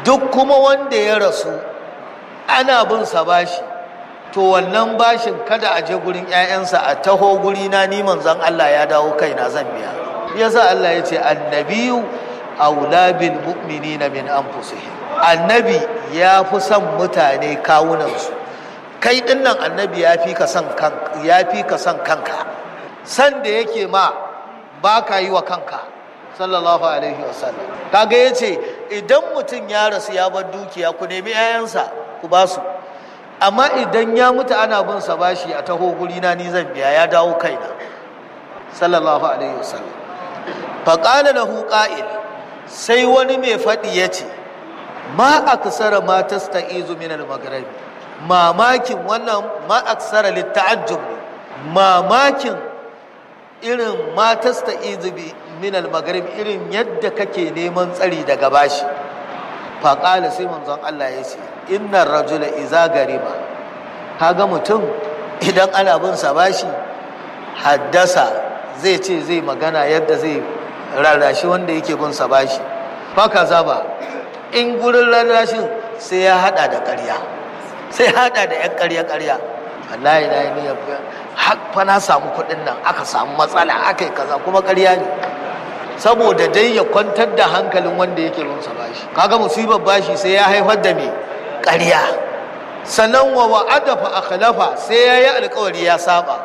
duk kuma wanda ya rasu ana bin sa bashi to wannan bashin kada a je gurin 'ya'yansa a taho guri na ni manzon Allah ya dawo kaina zan biya yasa Allah ya ce annabiyu aula bil mu'minina min anfusihim annabi ya fi son mutane kawunansu kai dinnan annabi ya fi ka son kanka ya fi ka son kanka san da yake ma ba ka yi wa kanka sallallahu alaihi wasallam kaga yace idan mutum ya rasu ya bar dukiya ku nemi 'ya'yansa ku ba su amma idan ya mutu ana bin sa bashi a taho guri na ni zan biya ya dawo kaina sallallahu alaihi wasallam faqala lahu qa'il sai wani mai faɗi ya ce ma aksara ma tasta'izu min al-maghribi mamakin wannan ma aksara litta'ajjub mamakin irin ma tasta'izu min al-maghribi irin yadda kake neman tsari daga bashi faƙala sai manzon Allah ya ce innar rajula iza gariba kaga mutum idan ana bin sa bashi haddasa zai ce zai magana yadda zai rarrashi wanda yake bin sa bashi faka zaba in gurin rarrashin sai ya hada da ƙarya sai hada da yan ƙarya ƙarya wallahi na yi niyyar fa na samu kuɗin nan aka samu matsala aka yi kaza kuma ƙarya ne saboda dai ya kwantar da hankalin wanda yake bin sa bashi kaga musibar bashi sai ya haifar da me ƙarya sannan wa wa'ada fa akhlafa sai ya yi alƙawari ya saba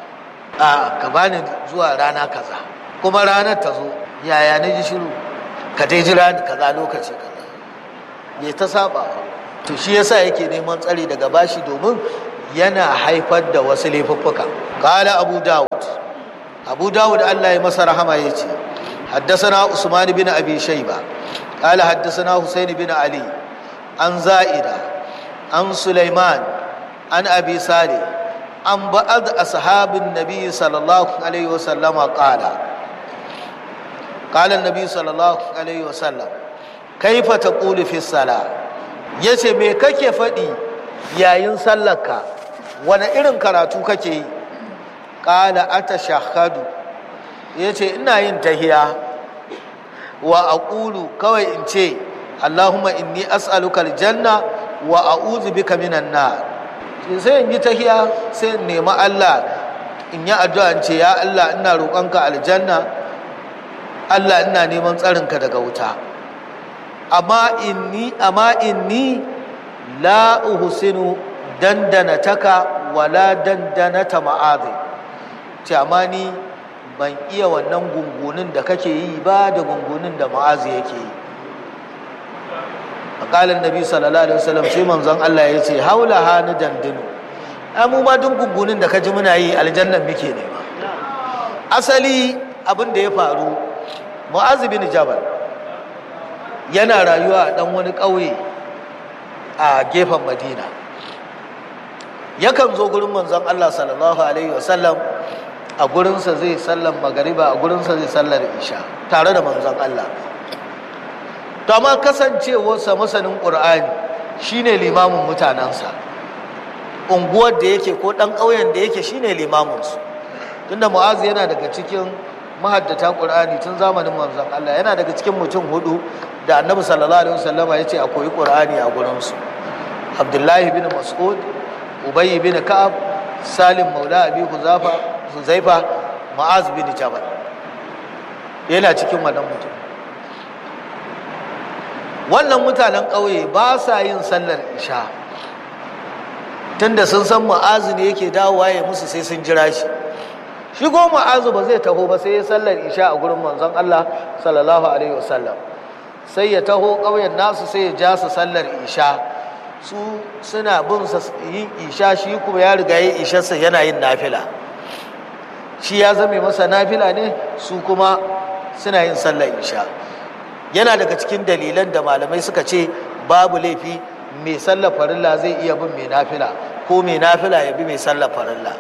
a ka bani zuwa rana kaza kuma ranar ta zo yaya na ji shiru ka dai jira ni kaza lokaci kaza me ta saba to shi yasa yake neman tsari daga bashi domin yana haifar da wasu laifuffuka qala abu dawud abu dawud Allah ya masa rahama yace حدثنا عثمان بن ابي شيبه قال حدثنا حسين بن علي عن زائده عن سليمان عن ابي صالح عن بعض اصحاب النبي صلى الله عليه وسلم قال قال النبي صلى الله عليه وسلم كيف تقول في الصلاه yace me kake faɗi yayin sallarka wani irin karatu kake yi ƙala ata shahadu ya ce ina yin tahiya wa aqulu kawai in ce allahumma inni as'aluka aljanna wa a'udhu bika minan nar sai in yi tahiya sai in nemi Allah in yi addu'a in ce ya Allah ina roƙonka aljanna Allah ina neman tsarinka daga wuta amma inni amma inni la uhsinu dandana taka wala dandanata ma'adhi ce amma ni ban iya wannan gungunin da kake yi ba da gungunin da ma'azi yake yi makalin nabi sallallahu alaihi wasallam sai manzon Allah ya ce haula hanu dandinu mu ma duk gungunin da kaji muna yi aljannan muke nema asali abin da ya faru mu'az bin jabal yana rayuwa a dan wani ƙauye a gefen madina yakan zo gurin manzon Allah sallallahu alaihi wasallam a gurinsa zai sallan magariba a gurinsa zai sallar isha tare da manzon Allah to amma kasancewarsa masanin ƙur'ani shine limamin mutanensa unguwar da yake ko ɗan ƙauyen da yake shine limaminsu tunda mu'azu yana daga cikin mahaddata ƙur'ani tun zamanin manzon Allah yana daga cikin mutum hudu da annabi sallallahu alaihi wasallama ya ce a koyi ƙur'ani a gurinsu abdullahi bin mas'ud ubayy bin ka'ab salim maula abi huzafa huzaifa ma'az bin jabal yana cikin wannan mutum wannan mutanen ƙauye ba sa yin sallar isha tunda sun san ma'azu ne yake dawowa ya musu sai sun jira shi shi ko ma'azu ba zai taho ba sai ya sallar isha a gurin manzon Allah sallallahu alaihi wasallam sai ya taho ƙauyen nasu sai ya ja su sallar isha su suna bin sa yin isha shi kuma ya riga yin isharsa yana yin nafila shi ya zame masa nafila ne su kuma suna yin sallar isha yana daga cikin dalilan da malamai suka ce babu laifi mai sallar farilla zai iya bin mai nafila ko mai nafila ya bi mai sallar farilla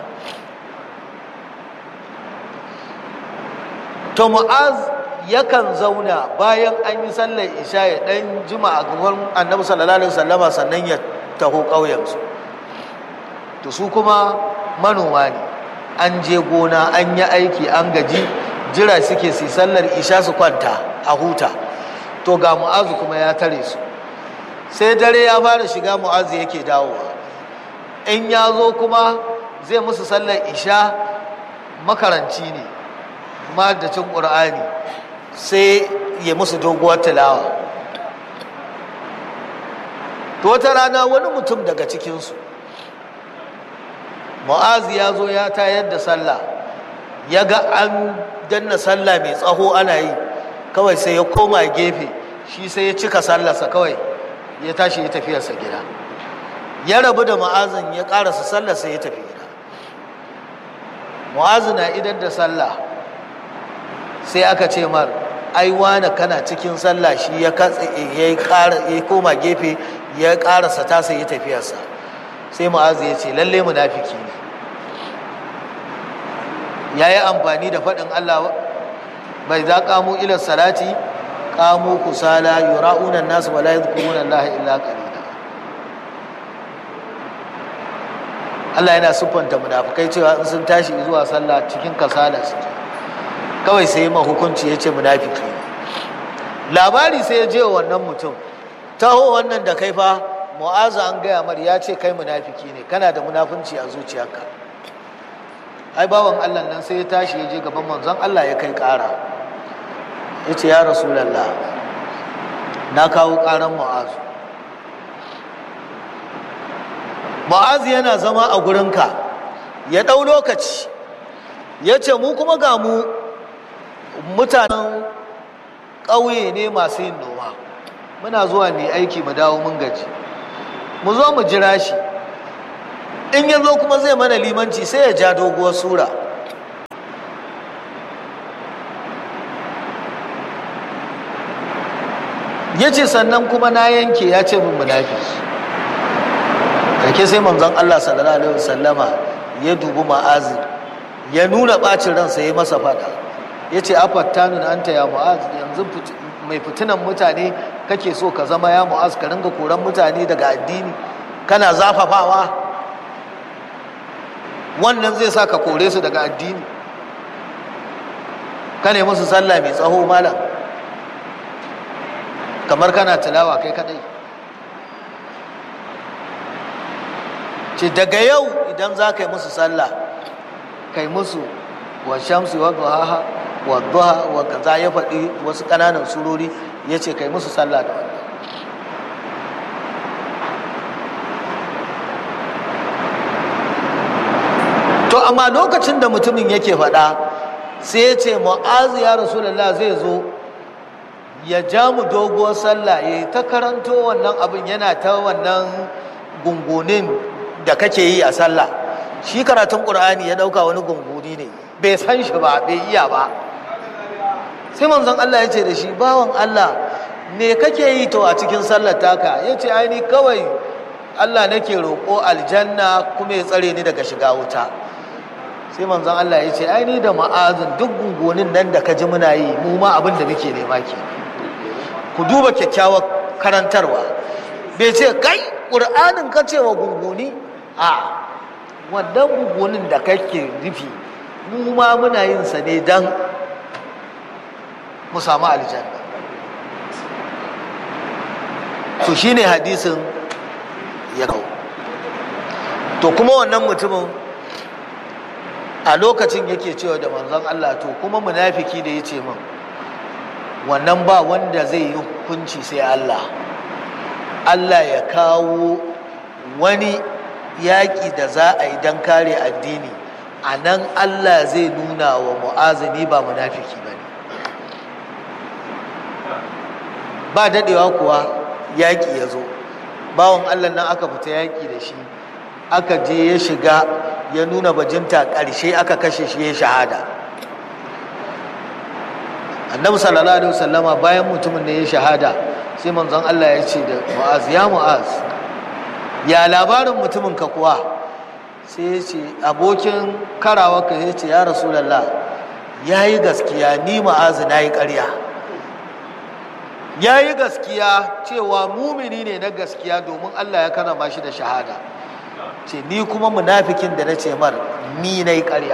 to mu'az yakan zauna bayan an yi sallar isha ya dan jima a gaban annabi sallallahu alaihi wasallama sannan ya taho ƙauyensu to su kuma manoma ne an je gona an yi aiki an gaji jira suke su sallar isha su kwanta a huta to ga mu'azu kuma ya tare su sai dare ya fara shiga mu'azu yake dawowa in ya zo kuma zai musu sallar isha makaranci ne madacin ƙur'ani sai ya musu doguwar tilawa to wata rana wani mutum daga cikinsu mu'azu ya zo ya tayar da sallah ya ga an danna sallah mai tsaho ana yi kawai sai ya koma gefe shi sai ya cika sallarsa kawai ya tashi ya tafiyarsa gida ya rabu da mu'azin ya karasa sallarsa ya tafi gida mu'azu na idan da sallah sai aka ce mar ai wane kana cikin sallah shi ya ya koma gefe ya karasa tasa ya tafiyarsa sai mu'azu ya ce lalle munafiki ne ya yi amfani da faɗin Allah bai za kamo ilar salati kamo kusala yura'unan nasu wala yadhkuruna Allah illa qalila Allah yana siffanta munafikai cewa in sun tashi zuwa sallah cikin kasala suke kawai sai ma hukunci ya ce munafiki labari sai ya je wa wannan mutum taho wannan da kai fa mu'azu an gaya mar ya ce kai munafiki ne kana da munafunci a zuciyarka ai bawan Allah nan sai ya tashi ya je gaban manzon Allah ya kai ƙara ya ce ya rasulallah na kawo ƙaran mu'azu mu'azu yana zama a gurinka ya ɗau lokaci ya ce mu kuma ga mu mutanen ƙauye ne masu yin noma muna zuwa mai aiki mu dawo mun gaji mu zo mu jira shi in ya zo kuma zai mana limanci sai ya ja doguwar sura ya ce sannan kuma na yanke ya ce min munafiki kake sai manzon Allah sallallahu alaihi wasallama ya dubi ma'azi ya nuna bacin ransa ya masa fada ya ce afattanun anta ya mu'az yanzu mai fitinan mutane kake so ka zama ya mu'az ka ringa koran mutane daga addini kana zafafawa wannan zai sa ka kore su daga addini ka ne musu sallah mai tsaho malam kamar kana tilawa kai kadai ce daga yau idan za ka yi musu sallah kai musu wa shamsi wa duhaha wa duha wa kaza ya faɗi wasu ƙananan surori ya ce kai musu sallah da wannan to amma lokacin da mutumin yake faɗa sai ya ce mu'azu ya rasulullah zai zo ya ja mu doguwar sallah ya yi ta karanto wannan abin yana ta wannan gungunin da kake yi a sallah shi karatun ƙur'ani ya ɗauka wani gunguni ne bai san shi ba bai iya ba sai manzon Allah ya ce da shi bawan Allah me kake yi to a cikin sallar taka ya ce aini kawai Allah nake roƙo aljanna kuma ya tsare ni daga shiga wuta sai manzon Allah ya ce aini da ma'azin duk gungunin nan da ka ji muna yi mu ma abin da muke nema ke ku duba kyakkyawar karantarwa bai ce kai ƙur'anin ka ce wa gunguni a wannan gungunin da kake rufi mu ma muna yin sa ne don mu samu aljanna to shine hadisin ya kawo to kuma wannan mutumin a lokacin yake cewa da manzon Allah to kuma munafiki da ya ce min wannan ba wanda zai yi hukunci sai Allah Allah ya kawo wani yaƙi da za a yi don kare addini a nan Allah zai nuna wa mu'azini ba munafiki ba ne ba daɗewa kuwa yaƙi ya zo bawan Allah nan aka fita yaƙi da shi aka je ya shiga ya nuna bajinta ƙarshe aka kashe shi ya shahada annabi sallallahu alaihi wasallama bayan mutumin da ya shahada sai manzon Allah ya ce da mu'az ya mu'az ya labarin mutumin ka kuwa sai ya ce abokin karawa ka ya ce ya rasulallah ya yi gaskiya ni mu'az na yi ƙarya ya yi gaskiya cewa mumini ne na gaskiya domin Allah ya karama shi da shahada ce ni kuma munafikin da na ce mar ni na yi ƙarya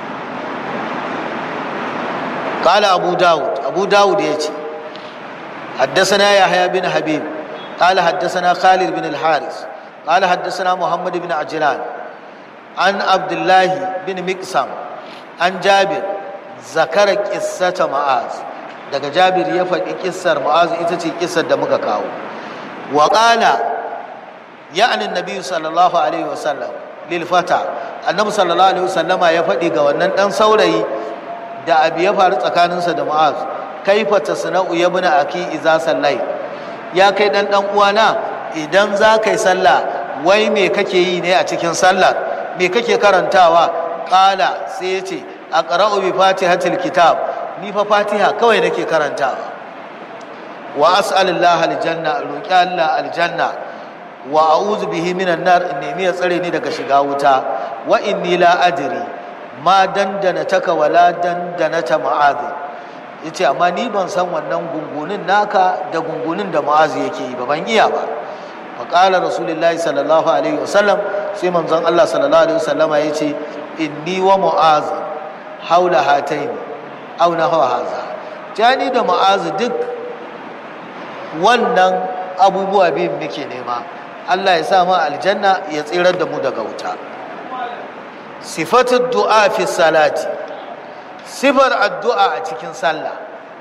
kala abu dawud abu dawud ya ce حدثنا يحيى بن حبيب قال حدثنا خالد بن الحارث قال حدثنا محمد بن عجلان عن عبد الله بن مقسم عن جابر ذكر قصة معاذ daga jabir ya faɗi kissar mu'az ita ce kissar da muka kawo wa qala ya'ni annabi sallallahu alaihi wasallam lil fata annabi sallallahu alaihi wasallama ya faɗi ga wannan dan saurayi da abu ya faru tsakaninsa da mu'az kaifa tasna'u ya buna aki iza sallai ya kai dan dan uwana idan za ka yi sallah wai me kake yi ne a cikin sallah me kake karantawa qala sai ya ce aqra'u bi fatihatil kitab ni fa fatiha kawai nake karantawa wa as'alullah aljanna roki Allah aljanna wa a'udhu bihi minan nar in nemi ya tsare ni daga shiga wuta wa inni la adri ma dandana taka wala dandana ta ma'azi yace amma ni ban san wannan gungunin naka da gungunin da ma'azi yake yi ba ban iya ba wa qala rasulullahi sallallahu alaihi wasallam sai manzon Allah sallallahu alaihi wasallama yace inni wa mu'az haula hataini aw nahwa haza jani da mu'az duk wannan abubuwa biyun muke nema Allah ya sa mu aljanna ya tsirar da mu daga wuta sifatu du'a fi salati sifar addu'a a cikin sallah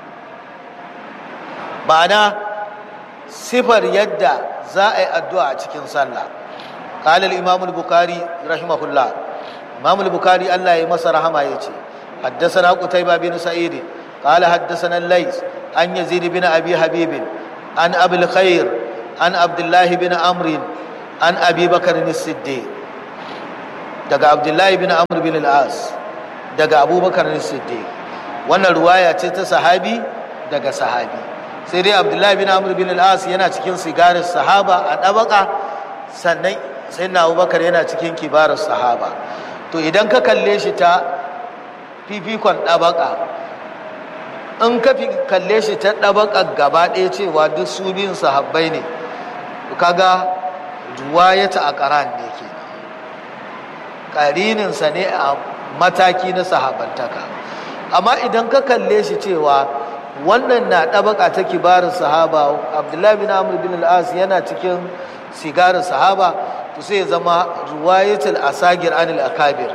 ma'ana sifar yadda za a yi addu'a a cikin sallah قال الإمام البخاري رحمه الله إمام البخاري الله يمس رحمه يجي حدثنا قتيبة بن سعيد قال حدثنا الليث عن يزيد بن أبي حبيب عن أبي الخير عن عبد الله بن عمرو عن أبي بكر الصديق daga abdullahi bin amr bin al-as daga abubakar siddiq wannan ruwaya ce ta sahabi daga sahabi sai dai abdullahi bin amr bin al-as yana cikin sigarin sahaba a ɗabaka sannan sai na abubakar yana cikin kibarin sahaba to idan ka kalle shi ta fifikon ɗabaka in ka kalle shi ta ɗabaka gaba ɗaya cewa duk su biyun sahabbai ne kaga ruwayata a ƙaran ne ke ƙarininsa ne a mataki na sahabantaka amma idan ka kalle shi cewa wannan na ɗabaka ta kibarin sahaba abdullahi bin amr bin al'as yana cikin sigarin sahaba to sai zama ruwayatul asagir anil akabir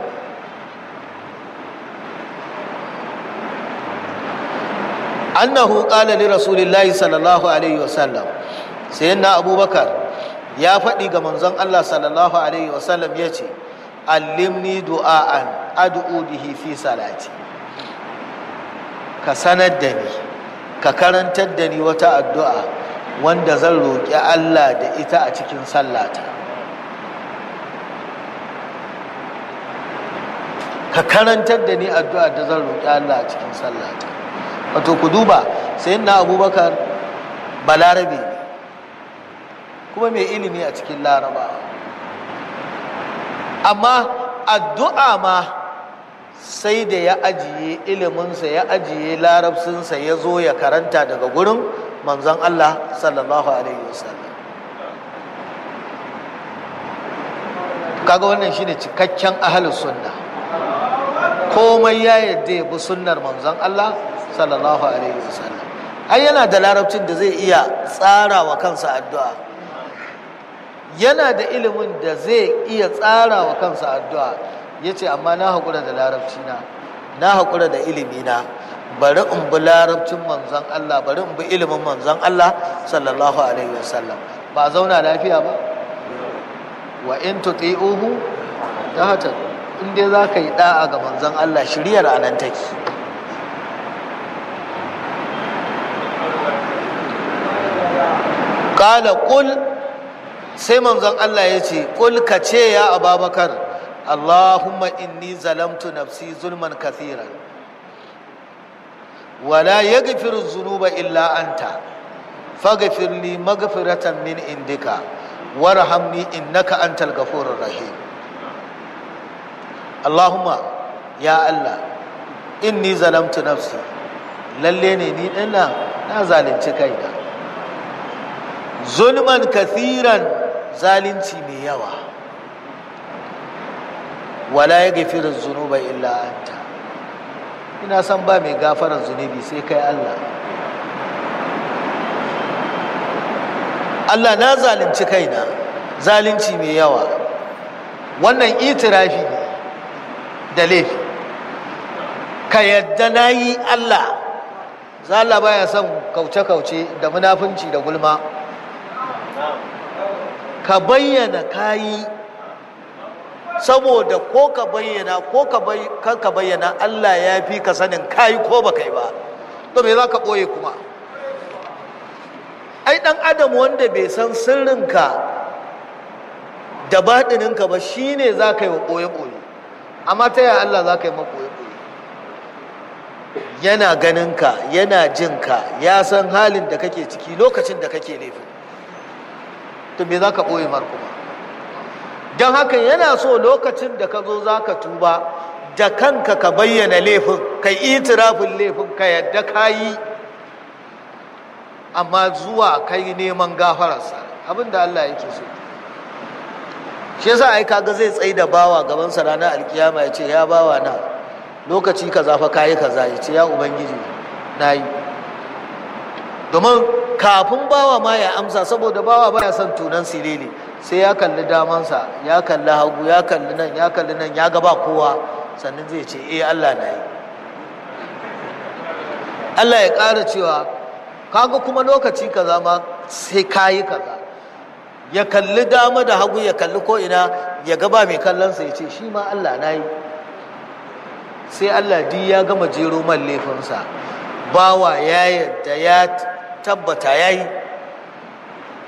annahu qala li rasulillahi sallallahu alaihi wasallam sayyidina abubakar ya faɗi ga manzon Allah sallallahu alaihi wasallam yace allimni du'a'an ad'u bihi fi salati ka sanar da ni ka karantar da ni wata addu'a wanda zan roƙi Allah da ita a cikin sallata ka karantar da ni addu'a da zan roƙi Allah a cikin sallata wato ku duba sai na abubakar balarabe ne kuma mai ilimi a cikin larabawa amma addu'a ma sai da ya ajiye iliminsa ya ajiye larabcinsa ya zo ya karanta daga gurin manzon Allah sallallahu alaihi wasallam kaga wannan shine cikakken ahlus sunna komai ya yadda ya bi sunnar manzon Allah sallallahu alaihi wasallam ai yana da larabcin da zai iya tsara wa kansa addu'a yana da ilimin da zai iya tsara wa kansa addu'a ya ce amma na haƙura da larabci na na haƙura da ilimi na bari in bi larabcin manzon Allah bari in bi ilimin manzon Allah sallallahu alaihi wasallam ba zauna lafiya ba wa in tuti'uhu ta hata in dai za ka yi da'a ga manzon Allah shiriyar anan take qala qul sai manzon Allah ya ce qul ka ce ya ababakar allahumma inni zalamtu nafsi zulman kathira wala yaghfiru dhunuba illa anta faghfir li maghfiratan min indika warhamni innaka antal ghafurur rahim allahumma ya allah inni zalamtu nafsi lalle ne ni dinnan na zalunci kaina zulman kathiran zalunci mai yawa wala ya gafirin zunuba illa anta ina san ba mai gafarar zunubi sai kai Allah Allah na zalunci kaina zalunci mai yawa wannan itirafi ne da laifi ka yadda na yi Allah zala baya son kauce-kauce da munafunci da gulma ka bayyana kayi saboda ko ka bayyana ko ka bayyana Allah ya fi ka sanin kayi ko ba kai ba to me za ka ɓoye kuma ai ɗan adam wanda bai san sirrinka da baɗininka ba shine za ka yi wa ɓoye-ɓoye amma ta yaya Allah za ka yi maɓoye-ɓoye yana ganinka yana jinka ya san halin da kake ciki lokacin da kake laifin to me za ka ɓoye mar kuma don haka yana so lokacin da ka zo za ka tuba da kanka ka bayyana laifin ka itirafin laifin ka yadda ka yi amma zuwa kai neman gafararsa abin da Allah yake so shi yasa ai kaga zai tsaye da bawa gaban sa ranar alkiyama ya ce ya bawa na lokaci kaza fa kayi kaza ya ce ya ubangiji na yi domin kafin bawa ma ya amsa saboda bawa baya son tunan silili sai ya kalli damansa ya kalli hagu ya kalli nan ya kalli nan ya gaba kowa sannan zai ce eh Allah na yi Allah ya ƙara cewa kaga kuma lokaci kaza ma sai kayi kaza ya kalli dama da hagu ya kalli ko ina ya gaba mai kallonsa ya ce shi ma Allah na yi sai Allah di ya gama jero man laifinsa bawa ya yadda ya tabbata ya yi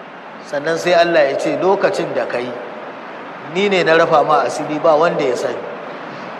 sannan sai Allah ya ce lokacin da ka yi ni ne na rafa ma asiri ba wanda ya sani